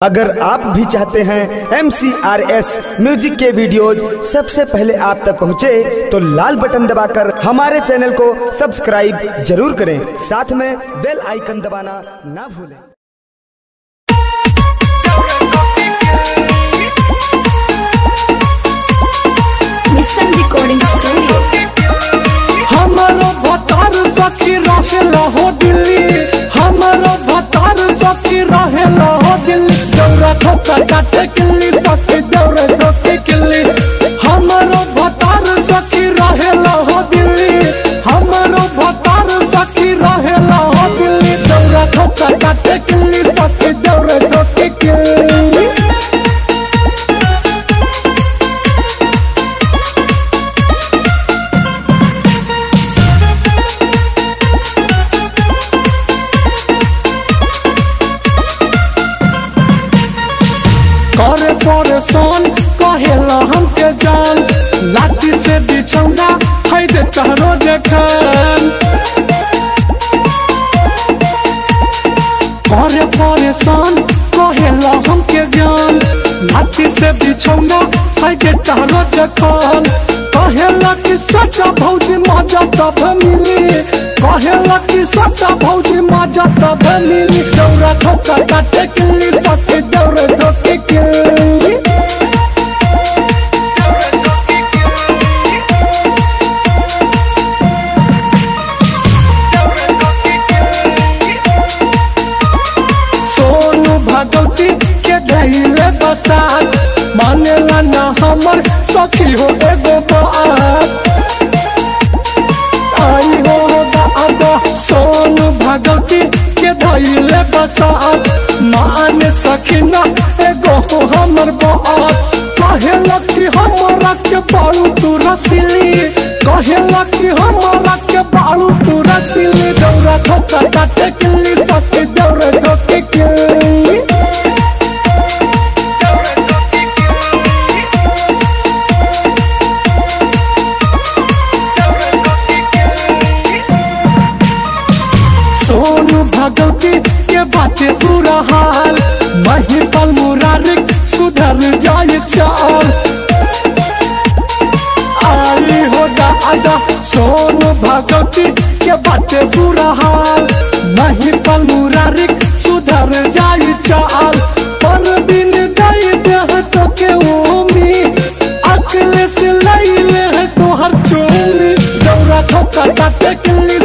अगर आप भी चाहते हैं एम म्यूजिक के वीडियोज सबसे पहले आप तक पहुंचे तो लाल बटन दबाकर हमारे चैनल को सब्सक्राइब जरूर करें साथ में बेल आइकन दबाना ना भूलें Listen Recording Studio. हमारो भतार सखी रहेला हो दिल्ली हमारो भतार सखी रहेला हो दिल्ली दौरा ठोका काटे किल्ली सखी दौरा ठोके किल्ली हमारो भतार सखी रहेला हो दिल्ली हमारो भतार सखी रहेला हो दिल्ली दौरा ठोका काटे किल्ली सखी दौरा ठोके किल्ली करे परेशान कहेला हमके जान लाठी से बिछौना है दे तहरो देखन करे परेशान कहेला हमके जान लाठी से बिछौना है दे तहरो देखन कहेला कि सच्चा भौजी मजा तब मिली कहेला कि सच्चा भौजी मजा तब मिली दौरा ठोका काटे किल्ली सके दौरे ठोके किल्ली सोनू भगवती के धैले बसात मानेला ना हमर सखी हो एगो बात आई हो दादा सोनू भगवती के धैले बसात मान सखी ना एगो हो हमर बात कहेला कि हमरा के बाड़ू तू रसीली कहेला कि हमरा के बाड़ू तू रसीली दौरा ठोका काटे किल्ली सखी दौरा ठोके किल्ली सोनू भगवती के बाटे पूरा हाल महिपल मुरारिक सुधर जाए चाल आई हो दादा सोनू भगवती के बाटे पूरा हाल महिपल मुरारिक सुधर जाए चाल पर दिन गई देह तो के ओमी अकले से लैले है तोहर चोरी दौरा ठोका काटे किल्ली